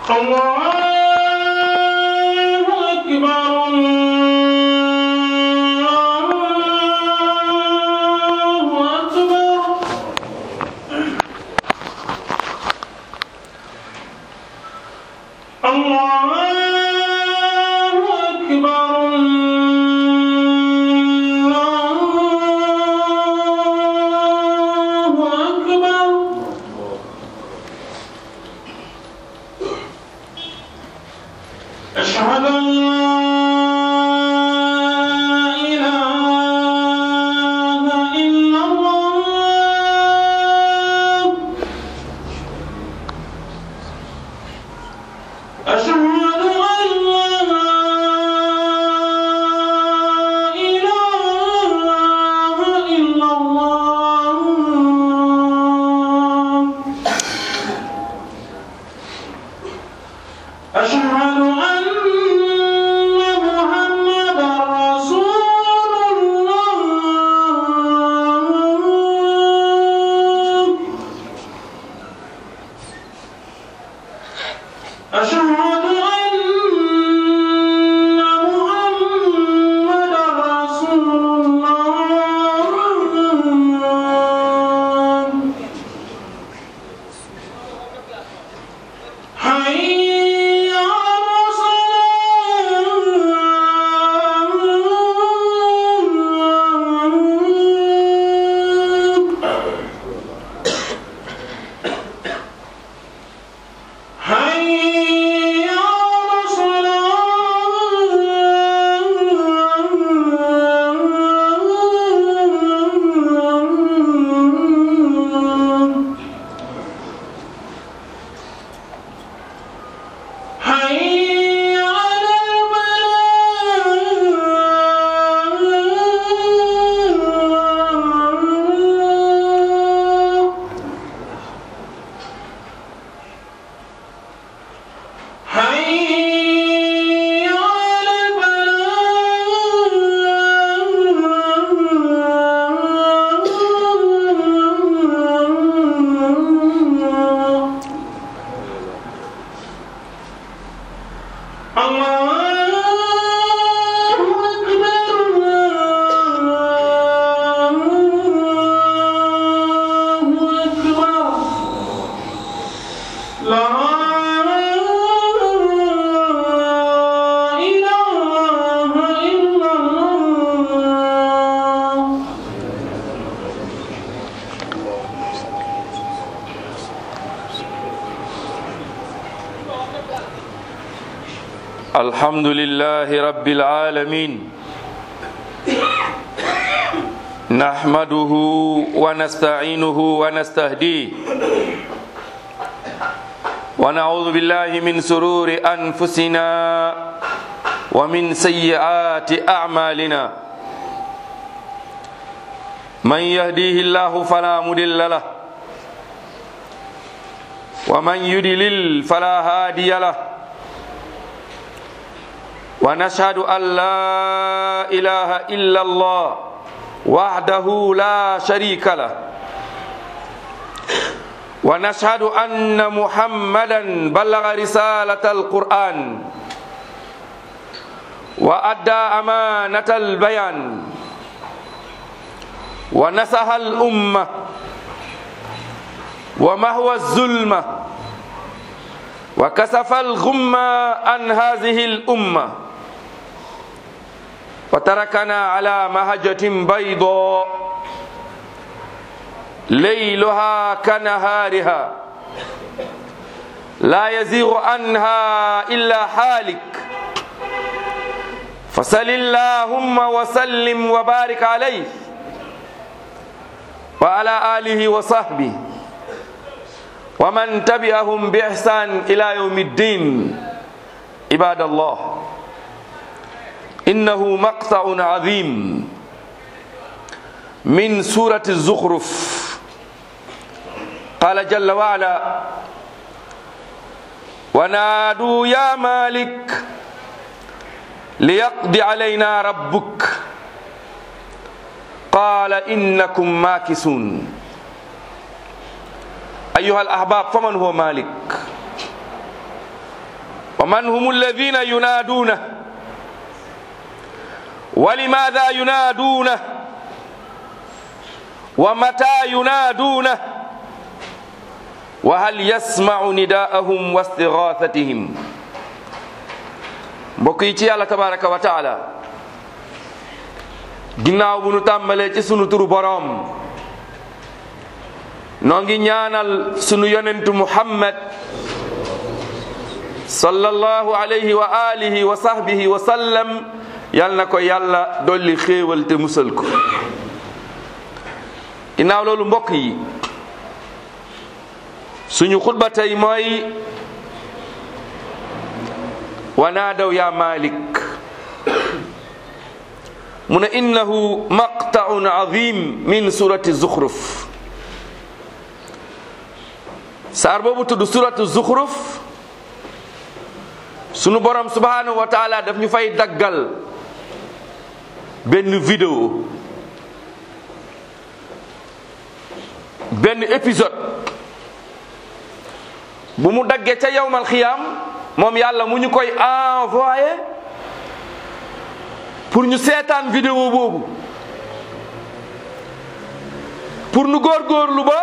الله أكبر الله أكبر الله أكبر الله أكبر أشهد أن لا إله إلا الله أشهد أن لا إله إلا الله أشهد أن محمدا رسول الله أشهد أن محمدا رسول الله حي على الصلاة حي على الصلاة حي على الفلاح حي على الفلاح الله أكبر الله أكبر لا إله إلا الله الحمد لله رب العالمين نحمده ونستعينه ونستهديه ونعوذ بالله من سرور أنفسنا ومن سيئات أعمالنا من يهديه الله فلا مضل له ومن يضلل فلا هادي له ونشهد أن لا إله إلا الله وحده لا شريك له ونشهد أن محمدا بلغ رسالة القرآن وأدى أمانة البيان ونصح الأمة ومهوى الظلمة وكسف الغمة عن هذه الأمة وتركنا على مهجة بيضاء ليلها كنهارها لا يزيغ عنها إلا حالك فصل اللهم وسلم وبارك عليه وعلى آله وصحبه ومن تبعهم بإحسان إلى يوم الدين عباد الله إنه مقطع عظيم من سورة الزخرف قال جل وعلا ونادوا يا مالك ليقضي علينا ربك قال إنكم ماكسون أيها الأحباب فمن هو مالك wa man hum alladina yunaaduna wa limaada yunaaduna wa mata yunaaduna wa hal yasmau nidaahum wa istighathatihim mbokk yi ci yàlla tabaraka wa taala ginnaaw bu nu tàmbalee ci sunu turu boroom noo ngi ñaanal sunu yonentu muhammad sallallahu alayhi wa alihi wa sahbihi wa sallam yal na ko yàlla dolli xéewal te musal ko ginnaaw loolu mbokk yi suñu xutba tey mooy wa naadaw ya malik mu ne innahu maqtaun azim min surati zuxruf saar boobu tudd suratu zuxruf sunu borom subhanahu wa taala daf ñu fay daggal benn vidéo benn épisode bu mu daggee ca yawmal xiyaam moom yàlla mu ñu koy envoyé pour ñu seetaan vidéo boobu pour nu góorgóorlu ba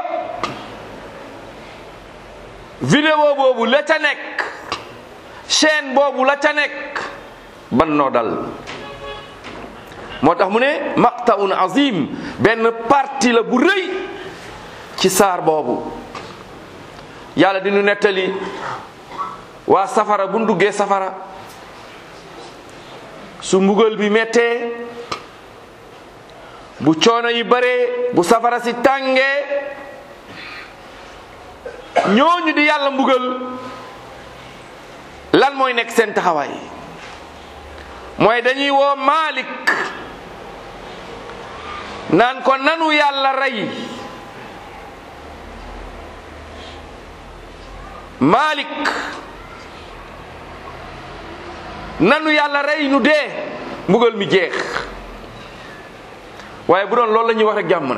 vidéo boobu la ca nekk chaîne boobu la ca nekk ban noo dal moo tax mu ne maqtaun azim benn parti la bu rëy ci saar boobu yàlla di nu nettali waa safara bu duggee safara su mbugal bi mettee bu coono yi baree bu safara si tàngee ñooñu di yàlla mbugal lan mooy nekk seen taxawaay mooy dañuy woo Malik naan ko nanu yàlla rey Malik nanu yàlla rey nu dee mbugal mi jeex waaye bu doon loolu la ñuy wax rek jàmm na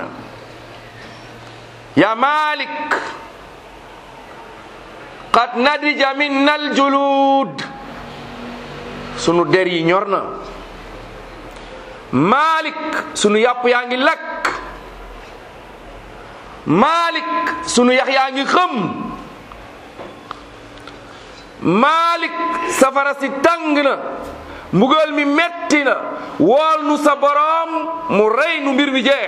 ya Malik qad nadija minna aljulud sunu der yi ñor na Malik sunu yàpp yaa ngi lakk Malik sunu yax yaa ngi xëm Malik safara si tàng na mbugal mi metti na wool nu sa boroom mu rey nu mbir mi jeex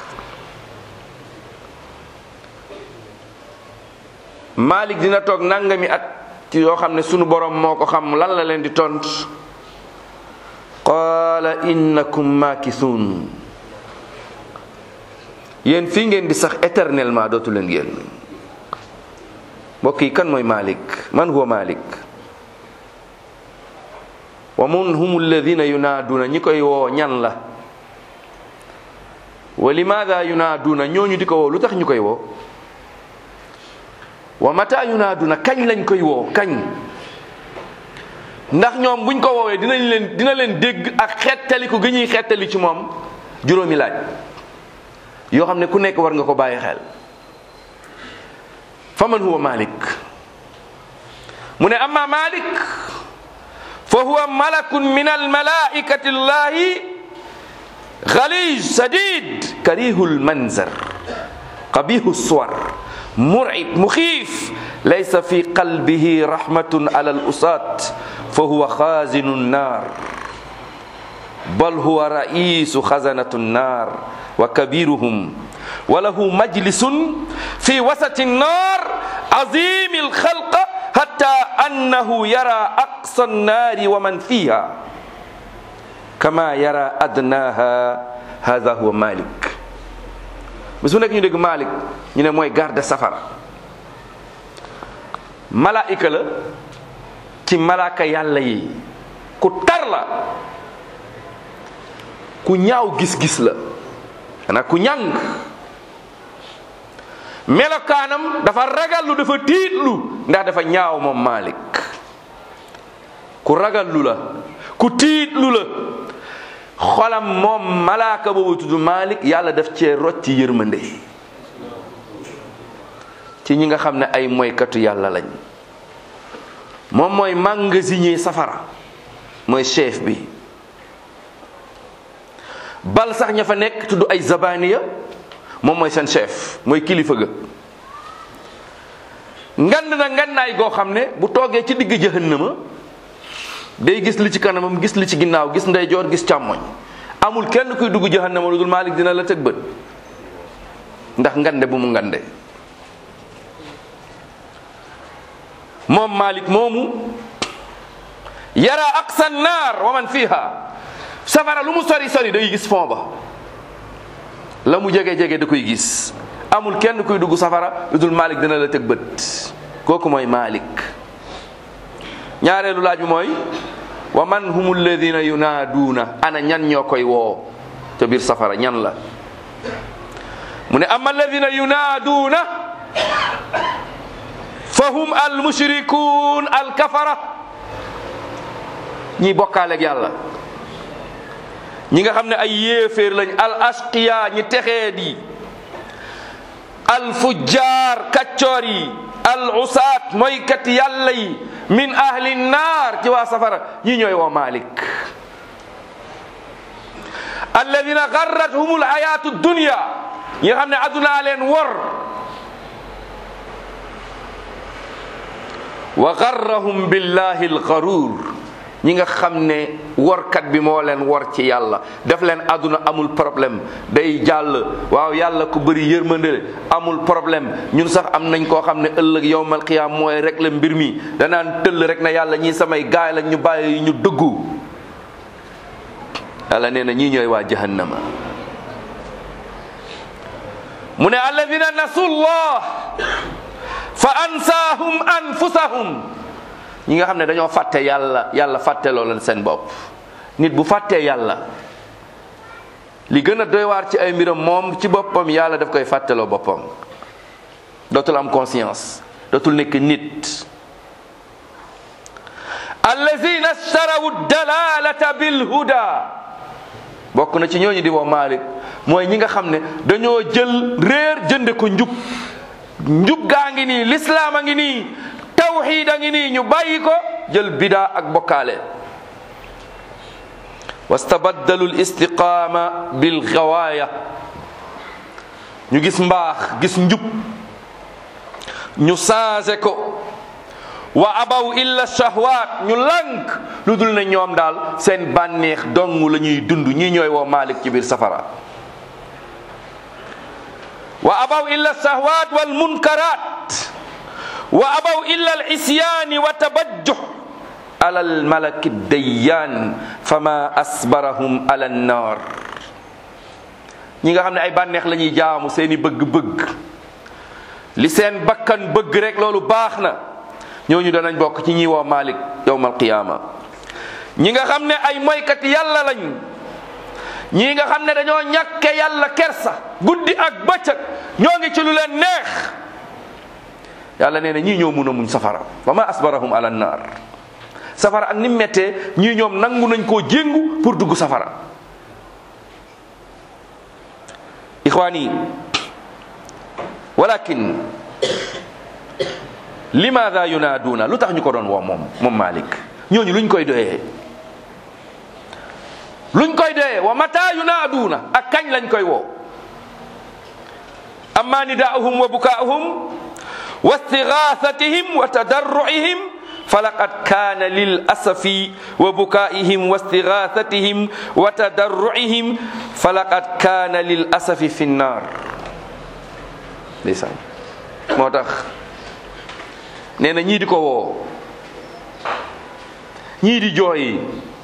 Malik dina toog nangami at ci yoo xam ne sunu boroom moo ko xam lan la leen di tont qaala innakum maakisuun yéen fii ngeen di sax éternellement dootu leen génn mbokk yi kan mooy Malik man huwa Malik wa mun hum alladina yunaaduna ñi koy woo ñan la wa limaada yunaaduna ñooñu di ko woo lu tax ñu koy woo wa mata yunaaduna kañ lañ koy woo kañ ndax ñoom buñ ko woowee dinañ leen dina leen dégg ak xettali ko gi ñuy xettali ci moom juróomi laaj yoo xam ne ku nekk war nga ko bàyyi xel fa man huwa malik mu ne amma malik fa huwa malakun min almalaikati llahi ghalij sadid karihul manzar qabihu suwar مرعب مخيف ليس في قلبه رحمة على الأساة فهو خازن النار بل هو رئيس خزنة النار وكبيرهم وله مجلس في وسط النار عظيم الخلق حتى أنه يرى أقصى النار ومن فيها كما يرى أدناها هذا هو مالك bis bu nekk ñu dégg Malik ñu ne mooy garde safara malaika la ci malaaka yàlla yi ku tar la ku ñaaw gis-gis la xanaa ku ñàng melokaanam dafa ragallu dafa tiitlu ndax dafa ñaaw moom Malik ku ragallu la ku tiitlu la xolam moom malaaka boobu tudd Malik yàlla daf cee rocc ci yërmande ci ñi nga xam ne ay moykatu yàlla lañ moom mooy magasinier safara mooy chef bi bal sax ña fa nekk tudd ay zabaniya moom mooy seen chef mooy kilifa ga ngand na ngannaay goo xam ne bu toogee ci digg jahannama day gis li ci kanamam gis li ci ginnaaw gis ndeyjoor gis càmmoñ amul kenn kuy dugg jahannama lu dul Malik dina la tëg bët ndax ngande bu mu ngande moom Malik moomu yara aqsa naar wa man fiha safara lu mu sori sori day gis fond ba la mu jege jege da koy gis amul kenn kuy dugg safara lu dul Malik dina la tëg bët kooku mooy Malik ñaareelu laaj bi mooy wa man hum alladina yunaaduuna ana ñan ñoo koy woo ca biir safara ñan la mu ne ama alladina yunaaduuna fa hum al mushrikuun al kafara ñi bokkaaleeg yàlla ñi nga xam ne ay yéeféer lañ al asqiya ñi texee di al fujjaar kaccoor yi al usaat mooykat yàlla yi min ahli naar ci waa safara ñi ñooy woo Malik alladina garrathum alhayatu dunya ñi nga xam ne addunaa leen wor wa garrahum billahi algarur ñi nga xam ne workat bi moo leen wor ci yàlla def leen àdduna amul problème day jàll waaw yàlla ku bëri yërmande amul problème ñun sax am nañ koo xam ne ëllëg yowmal qiyaam mooy rek la mbir mi danaan tëll rek na yàlla ñii samay gaay la ñu bàyyi ñu dëggu yàlla nee na ñii ñooy waa jahannama mu ne alladina nasullah fa ansaahum anfusahum ñi nga xam ne dañoo fàtte yàlla yàlla fàtteloo leen seen bopp nit bu fàttee yàlla li gën a doy waar ci ay mbiram moom ci boppam yàlla daf koy fàtteloo boppam dootul am conscience dootul nekk nit allazina starawu dalalata bil huda bokk na ci ñooñu di woo Malik mooy ñi nga xam ne dañoo jël réer jënde ko njub njub gaa ngi nii lislaam a ngi nii tawxiid a ngi nii ñu bàyyi ko jël bidaa ak bokkaale wastabaddalu listiqaama bil gawaaya ñu gis mbaax gis njub ñu changé ko wa abaw illa shahwaat ñu lànk lu dul ne ñoom daal seen bànneex dong la ñuy dund ñii ñooy woo Malik ci biir safara wa abaw illa shahwaat wal munkaraat wa abaw illa al isyaani wa tabajjuh ala al malaki dayyaan fama asbarahum ala annar ñi nga xam ne ay bànneex la ñuy jaamu seeni bëgg-bëgg li seen bakkan bëgg rek loolu baax na ñooñu danañ bokk ci ñi woo Malik yowmal qiyaama ñi nga xam ne ay moykat yàlla lañ ñii nga xam ne dañoo ñàkke yàlla kersa guddi ak bëccëg ñoo ngi ci lu leen neex yàlla nee na ñii ñoo mun a muñ safara wa ma asbarahum ala naar safara ak ni mettee ñii ñoom nangu nañ koo jéngu pour dugg safara ixwaani walakin limaada yunaaduna lu tax ñu ko doon woo moom moom Malik ñooñu luñ koy doyee luñ koy doyee wa mata yunaaduna ak kañ lañ koy woo amma nidaahum wa bukaahum wa istighathatihim wa tadarruihim falaqad kana lil asafi wa bukaihim wa istighathatihim wa tadarruihim falaqad kana lil asafi fi nnar ndeysaan moo tax nee na ñii di ko woo ñii di jooy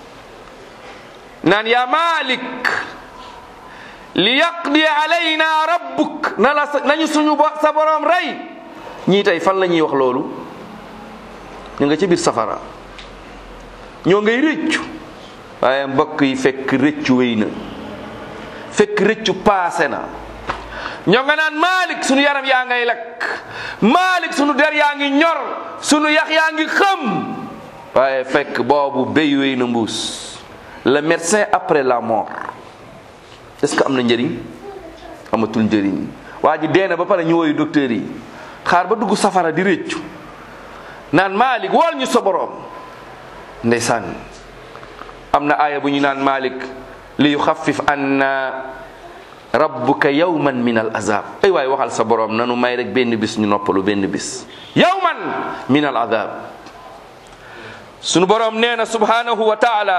naan yaa Malik li yaqdi alayna rabbuk na la nañu suñu sa borom rey ñii tey fan la ñuy wax loolu ñu nga ci biir safara ñoo ngay rëccu waaye mbokk yi fekk rëccu wéy na fekk rëccu paase na ñoo nga naan Malik sunu yaram yaa ngay lakk Malik sunu der yaa ngi ñor sunu yax yaa ngi xëm waaye fekk boobu béy wéy na mbuus le médecin après la mort est-ce que am na njëriñ amatul njëriñ waa ji dee na ba pare ñu woyu docteur yi xaar ba dugg safara di réccu naan Malik wool ñu sa boroom ndeysaan am na aaya bu ñu naan Malik li yuxaffif anna rabbuka yawman min al azab ay waay waxal sa boroom nanu may rek benn bis ñu noppalu benn bis yawman min al azab sunu boroom nee na subhanahu wa taala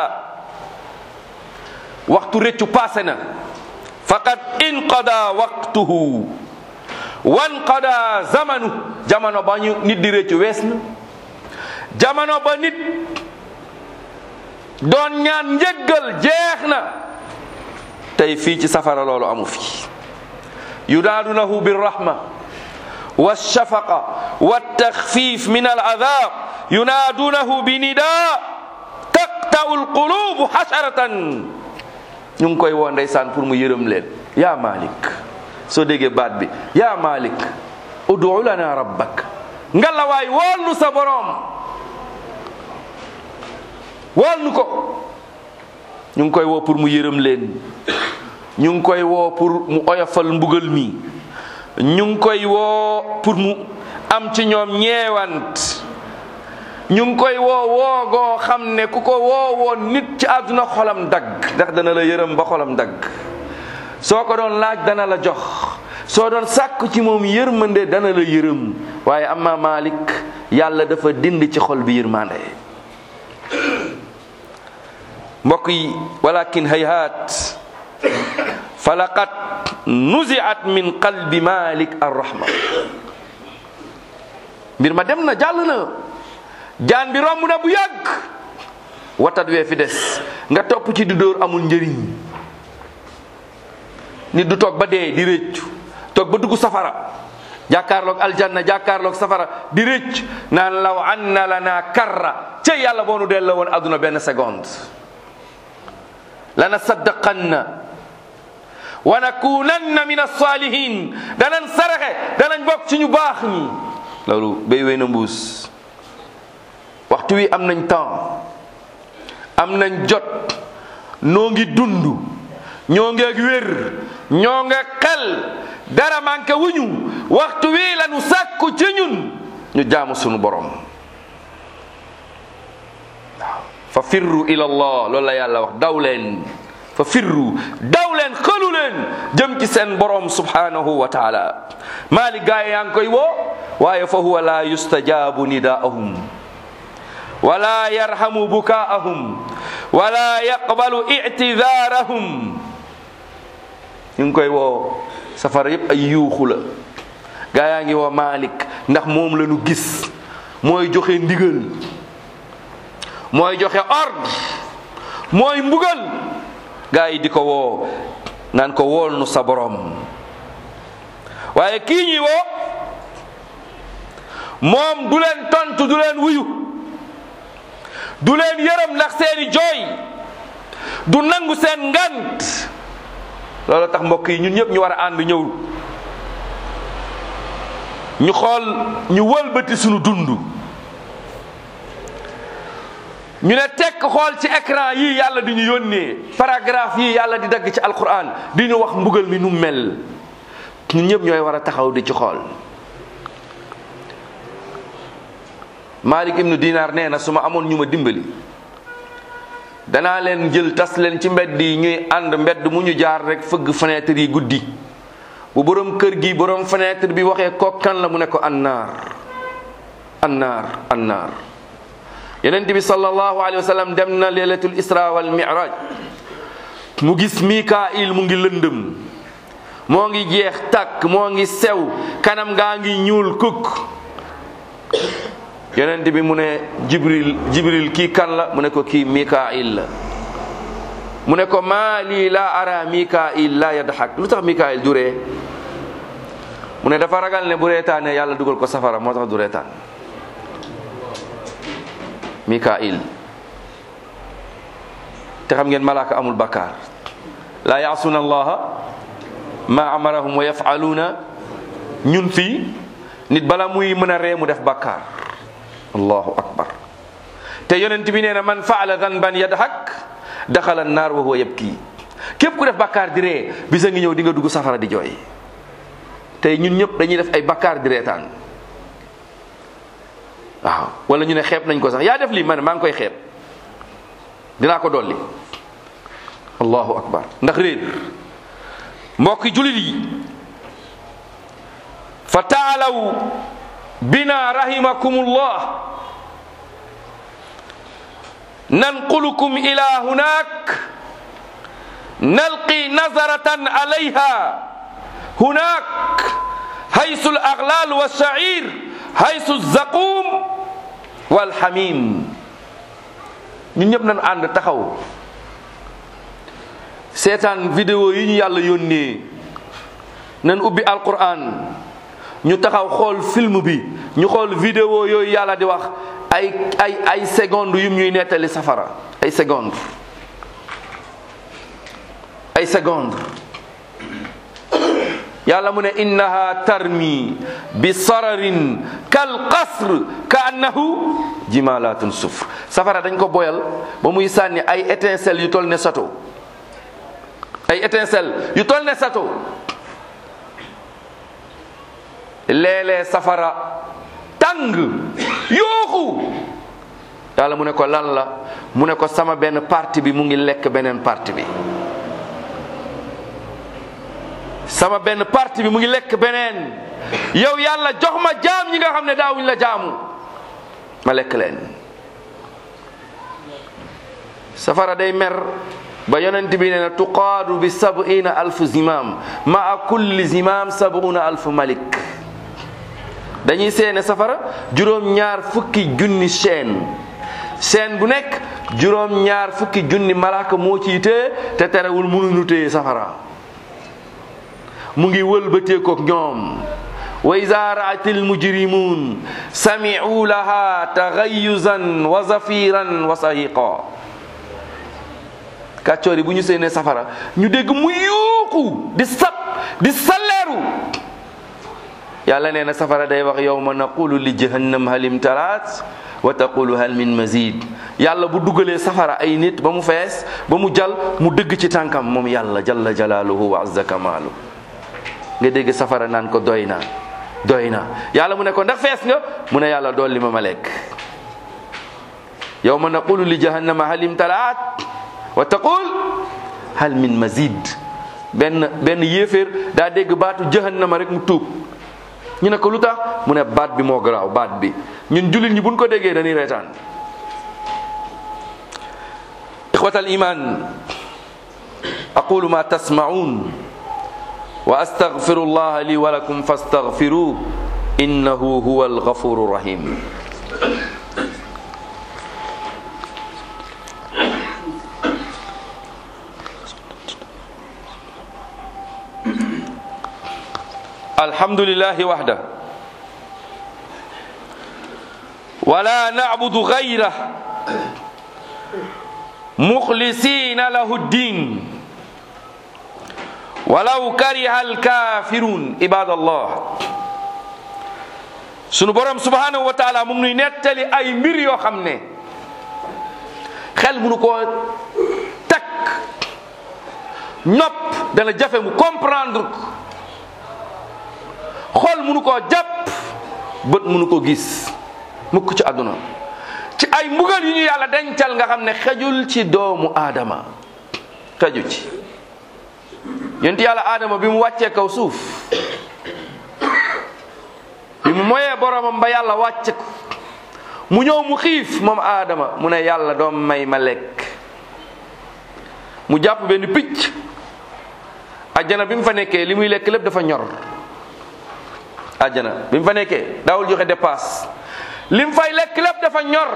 waxtu réccu passé na faqad inqada waqtuhu wanqada zamanu jamono ba ñu nit di réccu wees na jamono ba nit doon ñaan njëggal jeex na tey fii ci safara loolu amu fi yudaadunahu birrahma walshafaqa waltaxfif min alazab yunaadunahu binida taqta'u alqulubu hasharatan ñu ngi koy woo ndeysaan pour mu yërëm leen yaa malik soo déggee baat bi yaa malik udu lana rabbak ngalawaay wool nu sa boroom wool nu ko ñu ngi koy woo pour mu yërëm leen ñu ngi koy woo pour mu oyofal mbugal mi ñu ngi koy woo pour mu am ci ñoom ñeewant ñu ngi koy woo woogoo xam ne ku ko woowoon nit ci àdduna xolam dagg ndax dana la yërëm ba xolam dagg soo ko doon laaj dana la jox soo doon sàkku ci moom yërmande dana la yërëm waaye amma Malik yàlla dafa dind ci xol bi yërmande mbokk yi walakin hayhaat falaqad nuziat min qalbi Malik arrahma mbir ma dem na jàll na jaan bi romb na bu yàgg watat wee fi des nga topp ci di dóor amul njëriñ nit du toog ba dee di rëccu toog ba dugg safara jàkkaarloog aljanna jàkkaarloog safara di rëcc naan law anna lana karra ca yàlla boo nu delloo woon àdduna benn seconde lana saddaqanna wa nakunanna min as-salihin danañ saraxe danañ bokk ci ñu baax ñi loolu béy wéy na mbuus waxtu wi am nañ temps am nañ jot noo ngi dund ñoo ngi ak wér ñoo nga xel dara manqué wuñu waxtu wi lañu sàkku ci ñun ñu jaamu sunu borom waaw fa firru ila allah loolu la yàlla wax daw leen fa firru daw leen xëlu leen jëm ci seen borom subhanahu wa taala maali gaay yaa ngi koy woo waaye fa huwa la yustajabu nidaahum wala yarhamu bukaahum wala yaqbalu ictidaarahum ñu ngi koy woo safara yépp ay yuuxu la gaa yaa ngi woo Malik ndax moom la ñu gis mooy joxe ndigal mooy joxe ordre mooy mbugal gaa yi di ko woo naan ko wool nu sa borom waaye kii ñi woo moom du leen tontu du leen wuyu du leen yërëm ndax seeni jooy du nangu seen ngant loolu tax mbokk yi ñun ñëpp ñu war a ànd ñëw ñu xool ñu wëlbati sunu dund ñu ne tekk xool ci écran yii yàlla di ñu yónnee paragraphe yii yàlla di dagg ci alquran di ñu wax mbugal mi nu mel ñun ñëpp ñooy war a taxaw di ci xool Malik ibnu Dinar nee na su ma amoon ñu ma dimbali danaa leen jël tas leen ci mbedd yi ñuy ànd mbedd mu ñu jaar rek fëgg fenêtre yi guddi bu borom kër gi borom fenêtre bi waxee ko kan la mu ne ko annaar annaar annaar yenent bi sallallahu alayhi wa sallam dem na leelatul isra wal miraj mu gis mikail mu ngi lëndëm moo ngi jeex tàkk moo ngi sew kanam ngaa ngi ñuul kukk yonent bi mu ne jibril jibril kii kan la mu ne ko kii mikail la mu ne ko maa lii laa ara mikail la yadxak lu tax mikail du ree mu ne dafa ragal ne bu reetaane yàlla dugal ko safara moo tax du reetaan mikail te xam ngeen malaaka amul bakkaar laa yaasuna allaha ma amarahum wa yafaluuna ñun fii nit bala muy mën a ree mu def bakkaar allahu akbar te yonent bi nee na man faala danban yadhak daxala naar wa huwa yabki képp ku def bakkaar di ree bisa ngi ñëw di nga dugg safara di jooy tey ñun ñëpp dañuy def ay bakkaar di reetaan waaw wala ñu ne xeeb nañ ko sax yaa def lii ma ne maa ngi koy xeeb dinaa ko dolli allahu akbar ndax réer mbokki julit yi fa taalaw bina rahimakumullah nanqulukum ila hunak nalqi nazaratan alayha hunak haysu al-aghlal wash-sha'ir haysu az-zaqum wal-hamim ñun ñëpp nañ ànd taxaw seetaan vidéo yi ñu yàlla yónnee nañ ubbi alquran ñu taxaw xool film bi ñu xool vidéo yooyu yàlla di wax ay ay ay seconde yum ñuy nettali safara ay seconde ay seconde yàlla mu ne innaha tarmi bi sararin kal qasr ka annahu jimalatun sufr safara dañ ko boyal ba muy sànni ay étincelle yu tol ne sato ay étincelle yu tol ne sato léeg-léeg safara tàng yooxu yàlla mu ne ko lan la mu ne ko sama benn parti bi mu ngi lekk beneen parti bi sama benn parti bi mu ngi lekk beneen yow yàlla jox ma jaam ñi nga xam ne daawuñ la jaamu ma lekk leen safara day mer ba yonent bi nee na tuqaadu bi sab'ina alfu zimam maa kulli zimam sab'una alfu malik dañuy seene safara juróom-ñaar fukki junni chaîne chaîne bu nekk juróom-ñaar fukki junni malaaka moo ciy téye te terewul mënuñu téye safara mu ngi wëlbateekook ñoom wa iza ra'ati almujrimun sami'u laha taghayyuzan wa zafiran wa sahiqa kàccoor yi bu ñu seenee safara ñu dégg mu yuuxu di sab di salleeru yàlla nee na safara day wax yawma naqulu li jahannam hal imtalaat wa taqulu hal min mazid yàlla bu dugalee safara ay nit ba mu fees ba mu jal mu dëgg ci tànkam moom yàlla jalla jalaaluhu wa azza kamaalu nga dégg safara naan ko doy na doy na yàlla mu ne ko ndax fees nga mu ne yàlla dolli ma ma lekk yawma naqulu li jahannama hal imtalaat wa taqul hal min mazid benn benn yéeféer daa dégg baatu jahannama rek mu tuub ñu ne ko lu tax mu ne baat bi moo garaaw baat bi ñun jullit ñi buñ ko déggee dañuy reetaan ixwatal iman aqulu ma tasma'un wa astaghfiru llaha li wa lakum fastaghfiruh innahu huwa alghafuru rahim الحمد لله وحده ولا نعبد غيره مخلصين له الدين ولو كره الكافرون عباد الله sunu borom subhanahu wa taala mu ngi nuy nettali ay mbir yoo xam ne xel munu koo takk nopp dana jafe mu comprendre ko xol munu koo jàpp bët munu ko gis mukk ci àdduna ci ay mbugal yu ñu yàlla dencal nga xam ne xejul ci doomu aadama xeju ci yonent yàlla aadama bi mu wàccee kaw suuf bi mu moyee boromam ba yàlla wàcce ko mu ñëw mu xiif moom aadama mu ne yàlla doom may ma lekk mu jàpp benn picc ajjana bi mu fa nekkee li muy lekk lépp dafa ñor àjjana bi mu fa nekkee daawul joxe dépasse li mu fay lekk lépp dafa ñor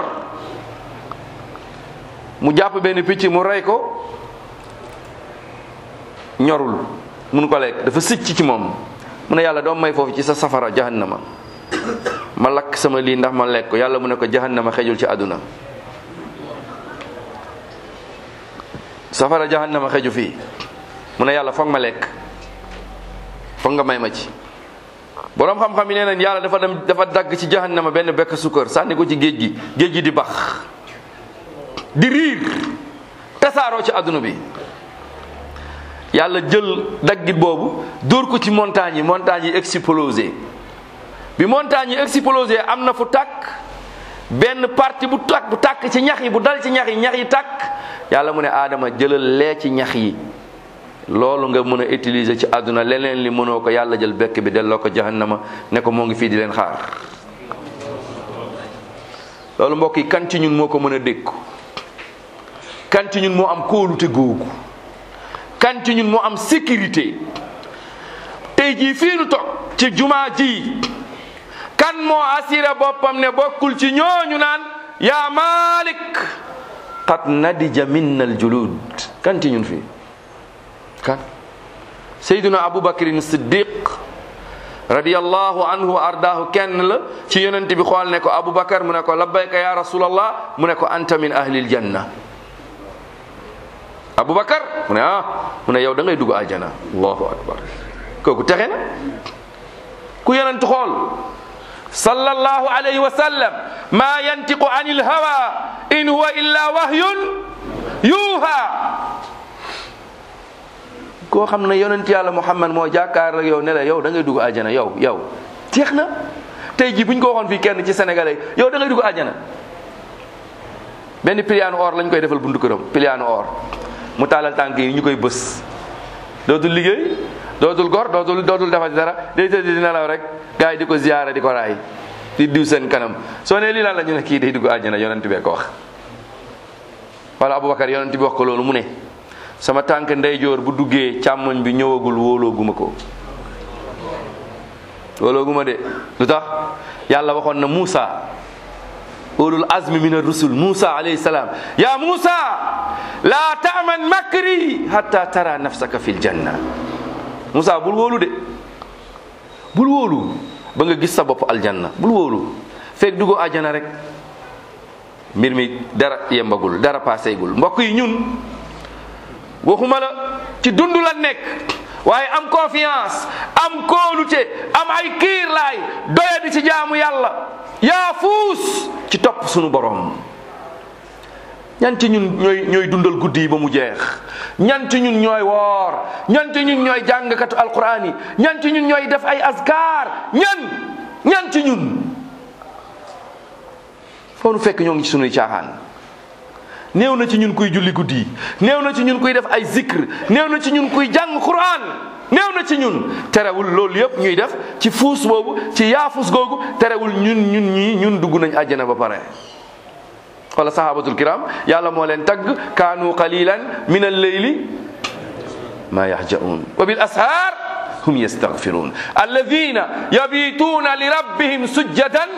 mu jàpp benn picc mu rey ko ñorul mun ko lekk dafa sicc ci moom mu ne yàlla doom may foofu ci sa safara jahannama ma lakk sama lii ndax ma lekk ko yàlla mu ne ko jahannama xejul ci àdduna safara jahannama xeju fii mu ne yàlla foog ma lekk foog nga may ma ci boroom xam-xam yi nee nañ yàlla dafa dem dafa dagg ci jahannama benn bekk sukkër sànni ko ci géej gi géej gi di bax di riir tasaaroo ci àdduna bi yàlla jël daggit boobu dóor ko ci montagne yi montagne yi explosé bi montagne yi explosé am na fu tàkk benn parti bu tàkk bu tàkk ci ñax yi bu dal ci ñax yi ñax yi tàkk yàlla mu ne aadama jëlal lee ci ñax yi loolu nga mën a utiliser ci àdduna leneen li mënoo ko yàlla jël bekk bi delloo ko jahannama ne ko moo ngi fii di leen xaar loolu mbokk yi kan ci ñun moo ko mën a dékku kan ci ñun moo am kóolute googu kan ci ñun moo am sécurité tey jii fii nu toog ci jumaa ji kan moo assuré boppam ne bokkul ci ñooñu naan yaa malik qad nadija minna aljulud kan ci ñun fii kan sayduna abubakrin siddiq radiyallahu anhu wa ardaahu kenn la ci yonent bi xool ne ko abubakar mu ne ko labbayka ya rasulallah mu ne ko anta min ahlil janna abubakar mu ne ah mu ne yow da ngay dugg aljana allahu akbar kooku texe na ku yonent xool sallallahu alayhi wa sallam ma yantiqu anil hawa in huwa illa wahyun yuha koo xam ne yonent yàlla muhammad moo jàkkaar ak yow ne la yow da ngay dugg àjjana yow yow jeex na tey jii bu ñu ko waxoon fii kenn ci sénégalais yow da ngay dugg àjjana benn piliyaanu or lañ koy defal buntu këram piliyaanu or mu taalal tànk yi ñu koy bës dootul liggéey dootul gor dootul dootul defati dara day tëdd di nelaw rek gars yi di ko ziyaara di ko raay di diw seen kanam soo ne lii lan la ñu ne kii day dugg àjjana yonent bee ko wax wala aboubacar yonent bi wax ko loolu mu ne sama tànk ndeyjoor bu duggee càmmoñ bi ñëwagul wóolooguma ko wóolooguma de lu tax yàlla waxoon na Muusa ulul azmi min ar-rusul Muusa alayhi salaam ya Muusa la ta'man makri hatta tara nafsaka fil janna Muusa bul wóolu de bul wóolu ba nga gis sa bopp aljanna bul wóolu fekk duggo àjjana rek mbir mi dara yembagul dara paaseegul mbokk yi ñun waxuma la ci dund la nekk waaye am confiance am kóolute am ay kiirlaay doya di ci jaamu yàlla yaa fuus ci topp sunu borom ñan ci ñun ñooy ñooy dundal guddi yi ba mu jeex ñan ci ñun ñooy woor ñan ci ñun ñooy jàngkatu alquran yi ñan ci ñun ñooy def ay askar ñan ñan ci ñun foo nu fekk ñoo ngi ci sunuy caaxaan néew na ci ñun kuy julli guddi néew na ci ñun kuy def ay zikr néew na ci ñun kuy jàng quran néew na ci ñun terewul loolu yëpp ñuy def ci fuus boobu ci yaafus googu terewul ñun ñun ñii ñun dugg nañ àjjana ba pare wala sahabatul kiram yàlla moo leen tagg kaanu qalilan min alleyli ma yahjaun wa bil ashar hum yastaghfirun alladina yabituuna li rabbihim sujjadan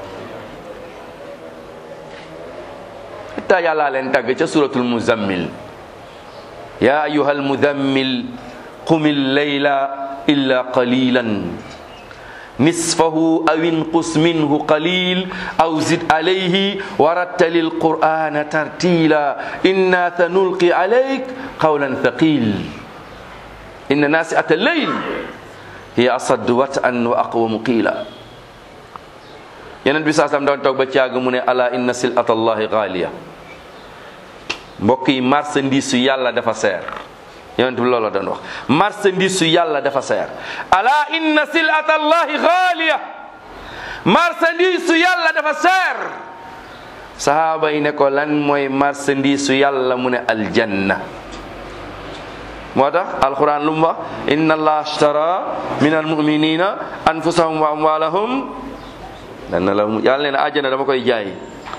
hatta yàlla leen tagg ca suratul muzammil ya ayuha almuzammil qum illayla illa qalilan nisfahu aw inqus minhu qalil aw zid alayhi warattal alqur'ana tartila inna sanulqi alayk qawlan thaqil inna nasi'ata alleyl hiya asaddu wat'an wa aqwamu qila yeneen bi saa sam doon toog ba caag mu ne ala inna silata allahi gaaliya mbokk yi marchandise su yàlla dafa seer yonent bi loolu la doon wax marchandise su yàlla dafa seer ala inna silata allahi gaaliya marchandise su yàlla dafa seer sahaaba yi ne ko lan mooy marchandise su yàlla mu ne aljanna moo tax alquran lu mu wax inna allah ashtara min almuminina anfusahum wa amwalahum dana la yàlla nee na àjjana dama koy jaay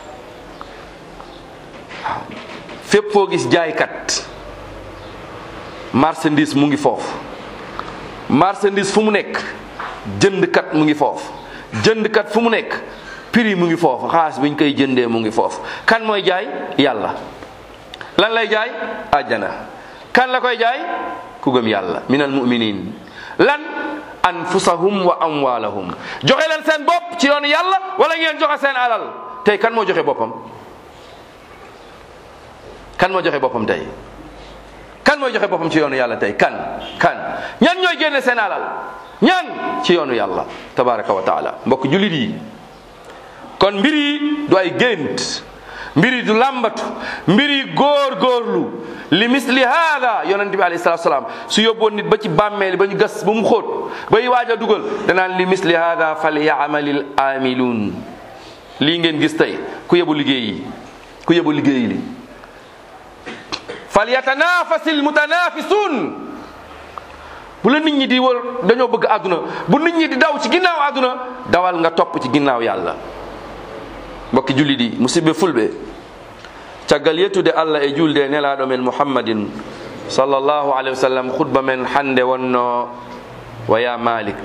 waaw fépp foo gis jaaykat marchandise mu ngi foofu marchandise fu mu nekk jëndkat mu ngi foofu jëndkat fu mu nekk prix mu ngi foofu xaalis bi ñu koy jëndee mu ngi foofu kan mooy jaay yàlla lan lay jaay àjjana kan la koy jaay ku gëm yàlla minal muminin lan anfusahum wa amwalahum joxe leen seen bopp ci yoonu yàlla wala ngeen joxe seen alal tey kan moo joxe boppam kan moo joxe boppam tey kan mooy joxe boppam ci yoonu yàlla tey kan kan ñan ñooy génne seen alal ñan ci yoonu yàlla tabaraka wa taala mbokk jullit yi kon mbir yi du ay gént mbir yi du làmbatu mbir yi góor góorlu li misli haada yonente bi alayhi salatu salaam su yóbboon nit ba ci bàmmeel ba ñu gas ba mu xóot bay waaj a dugal danaan li misli haada fal yaamalil aamiluun lii ngeen gis tey ku yebu liggéey yi ku yebu liggéey li fal yatanafasil mutanafisun bu la nit ñi di wër dañoo bëgg àdduna bu nit ñi di daw ci ginnaaw àdduna dawal nga topp ci ginnaaw yàlla mbokki julli di musidɓe fulɓe caggal yettude allah e julde e nelaɗo men muhammadin sallllahu alayhi wa sallam khutba men hande wonno waya malik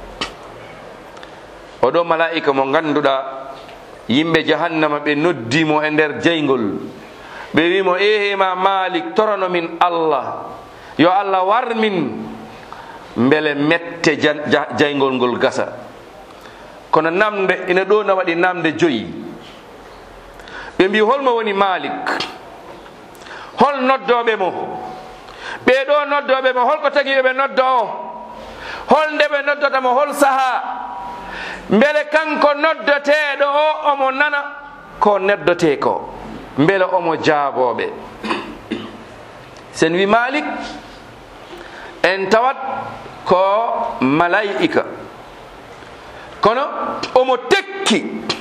oɗo malaika mo ganduɗa yimɓe jahannama ɓe noddimo e nder jeygol ɓe wimo ehema malik torono min allah yo allah war min beele mette jaygol ngol gasa kono namde ina ɗo na waɗi namde joyi ɓe mbi holmo woni malik hol noddoɓe mo ɓeɗo noddoɓe mo holko tagi ɓe noddo o hol nde ɓe noddotamo hol saaha beele kanko noddoteɗo o omo nana ko neddote ko beele omo jaaboɓe sen wi malik en tawat ko malaika kono omo tekki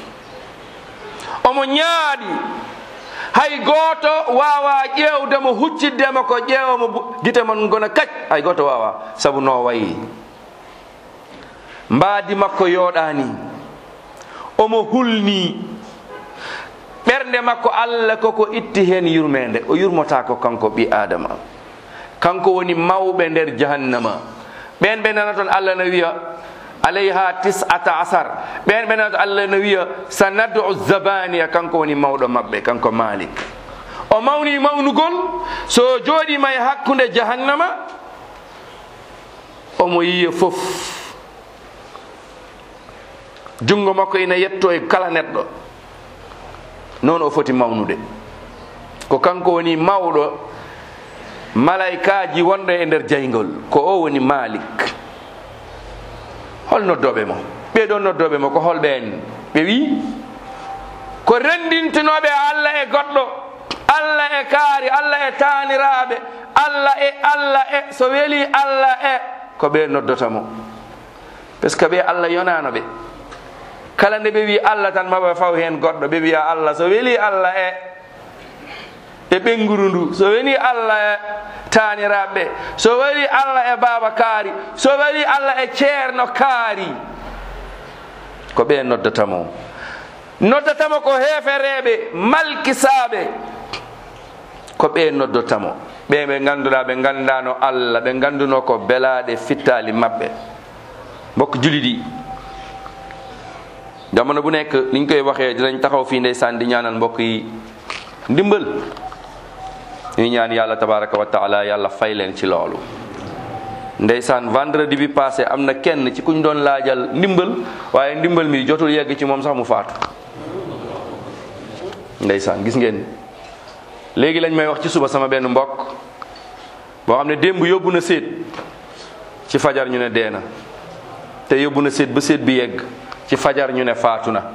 omo ñaaɗi hay gooto wawa ƴeewdemo hucciddemo ko ƴeewomo gite mon gona kac hay gooto wawa sabu no wayi mbaadi makko yooɗani omo hulni ɓernde makko allah koko itti hen yurmede o yurmotako kanko ɓi adama kanko woni mawɓe nder jahannama ɓen ɓe nana toon allah no wiya alayha tisata asar ɓen ɓe nana to allah no wiya sa naddu zabaniya kanko woni mawɗo mabɓe kanko malik o mawni mawnugol so jooɗima e hakkude jahannama omo yiya fof jungo makko ina yetto e kala neɗɗo noon o foti mawnude ko kanko woni mawɗo malaikaji wonɗo e nder jaygol ko o woni malik hol noddoɓe mo ɓeɗo noddoɓe mo ko holɓen ɓe wi ko rendintinoɓe allah e goɗɗo allah e kaari allah e taniraɓe allah e allah e so weeli allah e ko ɓe noddota mo par ce que ɓe allah yonano ɓe kala nde ɓe wi allah tan maɓe faw hen goɗɗo ɓe wiya allah so weeli allah e e ɓenguru ndu so weeli allah e taniraɓe so weeli allah e baba kaari so weeli allah e ceerno kaari ko ɓe noddatamo noddatamo ko hefereɓe malkisaɓe ko ɓe noddotamo ɓe ɓe ganduɗa ɓe gandano allah ɓe ganduno ko belaɗe fittali mabɓe mbokk juli ɗi jamono bu nekk niñ koy waxee dinañ taxaw fii ndeysaan di ñaanal mbokk yi ndimbal ñuy ñaan yàlla tabaraka wa taala yàlla fay leen ci loolu ndeysaan vendredi bi passé am na kenn ci kuñ doon laajal ndimbal waaye ndimbal mi jotul yegg ci moom sax mu faatu ndeysaan gis ngeen léegi lañ may wax ci suba sama benn mbokk boo xam ne démb yóbbu na séet ci fajar ñu ne dee na te yóbbu na séet ba séet bi yegg ci fajar ñu ne faatu na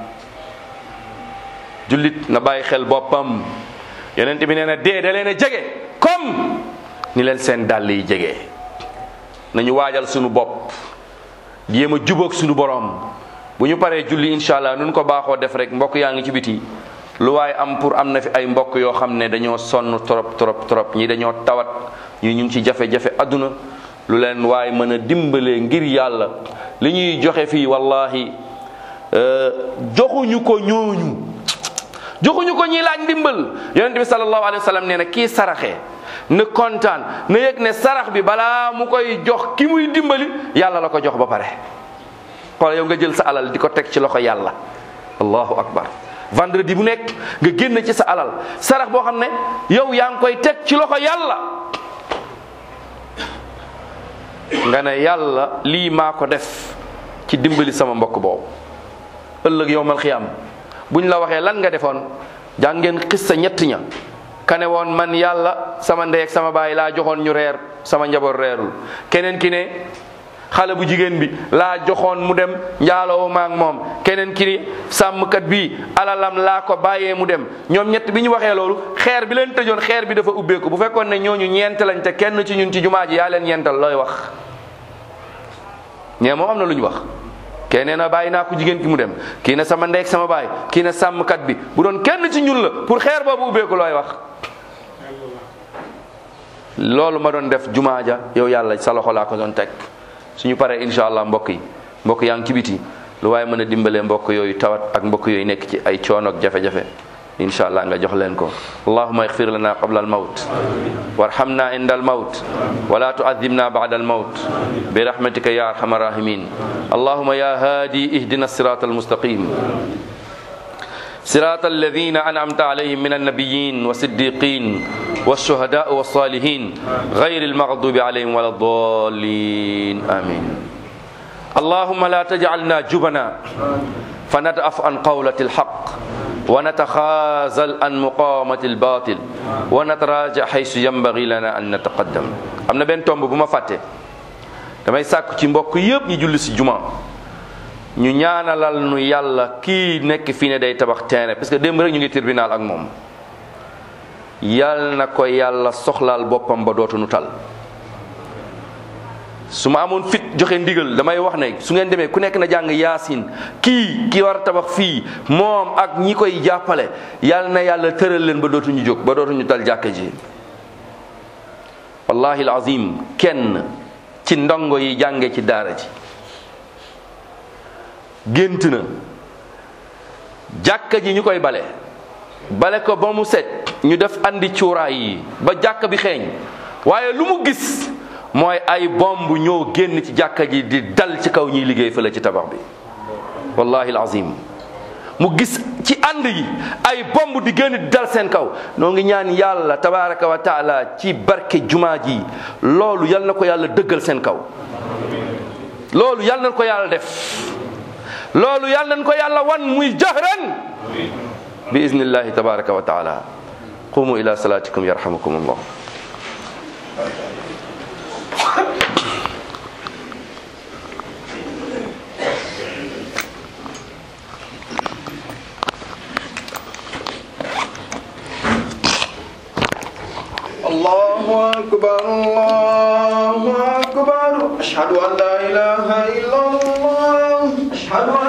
jullit na bàyyi xel boppam yonent bi nee na dee da leen a jege comme ni leen seen dàll yi jege nañu waajal sunu bopp jéem a jubóog sunu borom bu ñu paree julli incha allah nun ko baaxoo def rek mbokk yaa ngi ci biti lu waaye am pour am na fi ay mbokk yoo xam ne dañoo sonn trop trop trop ñi dañoo tawat ñi ñu ngi ci jafe-jafe adduna lu leen waaye mën a dimbalee ngir yàlla li ñuy joxe fii wallahi joxuñu ko ñooñu joxuñu ko ñi laaj ndimbal yonent bi sallallahu alayhi wa sallam nee na kii saraxe na kontaan na yëg ne sarax bi balaa mu koy jox ki muy dimbali yàlla la ko jox ba pare xool yow nga jël sa alal di ko teg ci loxo yàlla allahu akbar vendredi bu nekk nga génn ci sa alal sarax boo xam ne yow yaa ngi koy teg ci loxo yàlla nga ne yàlla lii maa ko def ci dimbali sama mbokk boobu ëllëg yowmal xiyam buñ la waxee lan nga defoon jàngeen xissa ñett ña kane woon man yàlla sama ndey ak sama baay laa joxoon ñu reer sama njaboot reerul keneen ki ne xale bu jigéen bi laa joxoon mu dem njaaloo maak moom keneen ki ni sàmmkat bi alalam laa ko bàyyee mu dem ñoom ñett bi ñu waxee loolu xeer bi leen tëjoon xeer bi dafa ubbeeku bu fekkoon ne ñooñu ñeent lañ te kenn ci ñun ci jumaa ji yaa leen ñeental looy wax ñee moom am na lu ñu wax kee nee na bàyyi naa ko jigéen ki mu dem kii ne sama ndey ak sama baay kii ne sàmmkat bi bu doon kenn ci ñun la pour xeer boobu ubbeeku looy wax loolu ma doon def jumaa ja yow yàlla sa loxo laa ko doon teg suñu paree incha allah mbokk yi mbokk yaa ngi ci biti lu waaye mën a dimbalee mbokk yooyu tawat ak mbokk yooyu nekk ci ay coono ak jafe-jafe incha allah nga jox leen ko allahuma ixfir lana qabla almawt warhamna inda almawt wala tuadibna bada almawt birahmatika ya arhama rahimin allahuma ya hadi ihdina الصراط المستقيم صراط الذين أنعمت عليهم من النبيين والصديقين والشهداء والصالحين غير المغضوب عليهم ولا الضالين آمين اللهم لا تجعلنا جبنا فندأف عن قولة الحق ونتخاذل عن مقامة الباطل ونتراجع حيث ينبغي لنا أن نتقدم am na benn tomb bu ma fàtte damay sàkku ci mbokk yëpp ñu julli si juma ñu ñaanalal nu yàlla kii nekk fii ne day tabax terrain parce que démb rek ñu ngi tribunal ak moom yal na ko yàlla soxlaal boppam ba dootu nu tal su ma amoon fit joxe ndigal damay wax ne su ngeen demee ku nekk na jàng yaasin kii ki war a tabax fii moom ak ñi koy jàppale yal na yàlla tëral leen ba dootuñu jóg ba dootuñu tal jàkka ji wallahi alazim kenn ci ndongo yi jànge ci daara ji gént na jàkka ji ñu koy bale bale ko ba mu set ñu def andi cuuraay yi ba jàkka bi xeeñ waaye lu mu gis mooy ay bomb ñoo génn ci jàkka ji di dal ci kaw ñuy liggéey fële ci tabax bi wallahi alazim mu gis ci ànd yi ay bomb di génn di dal seen kaw noo ngi ñaan yàlla tabaraka wa taala ci barke jumaa ji loolu yal na ko yàlla dëggal seen kaw loolu yal na ko yàlla def loolu yal nañ ko yàlla wan muy jahran bi iznillahi tabaraka wa taala qumu ila salatikum yarhamukum allah الله أكبر الله أكبر أشهد أن لا إله إلا الله أشهد أن